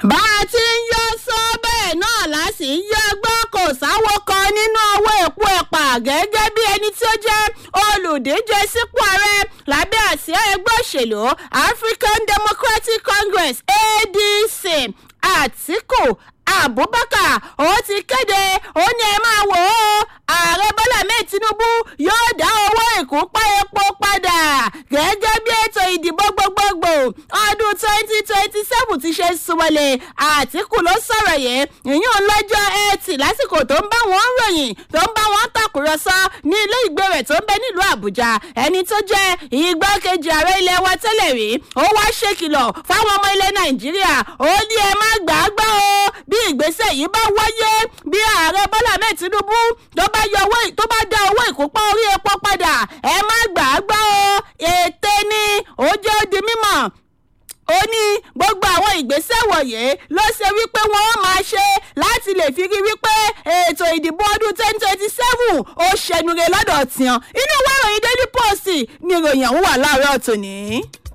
bá a ti ń yọ sọ bẹ́ẹ̀ náà láti ń yọ gbọ́ kò sáwó kan nínú owó èpo ẹ̀pà gẹ́gẹ́ bí ẹni tí ó jẹ́ olùdíje sípò ààrẹ lábẹ́ àsíá ẹgbẹ́ òṣèlú african democratic congress adc àtìkù abubakar ó ti kéde ó ní ẹ máa wò ó ààrẹ bọ́lá mẹ́ẹ̀ tinubu yóò dá owó ìkúnpá epo padà gẹ́gẹ́ bí ètò ìdìbò gbogbogbò ọdún twenty twenty seven ti ṣe súnmọ́lẹ̀ àtìkù ló sọ̀rọ̀ yìí ìyún lọ́jọ́ ẹtì lásìkò tó ń bá wọn ròyìn tó ń bá wọn tàkùrọ̀sọ ní ilé ìgbé rẹ̀ tó ń bẹ nílùú àbújá ẹni tó jẹ́ igbákejì ààrẹ ilẹ̀ wa tẹ́lẹ̀ rí ó wá ṣèkìlọ̀ fáwọn ọmọ ilẹ̀ nàìjíríà ó ní ẹ má gbàgbọ́ o bí ìgbésẹ̀ yìí bá wáyé bí ààrẹ bọ́lá mẹ́ẹ̀ tinubu tó bá yọ owó tó bá dá owó ìkópa orí epo padà ẹ má gbàgbọ́ o ète ni ó jẹ́ ó di mímọ̀ ó ní gbogbo àwọn ìgbésẹ̀ wọ̀nyí ló ṣe wípé wọ́n máa ṣe láti lè fi rí wípé ètò ìdìbò ọdún twenty twenty seven ó ṣẹnure lọ́dọ̀ tiwọn inú ìwé ìròyìn daily post ni ìròyìn ọ̀hún wà láàárọ̀ tòní.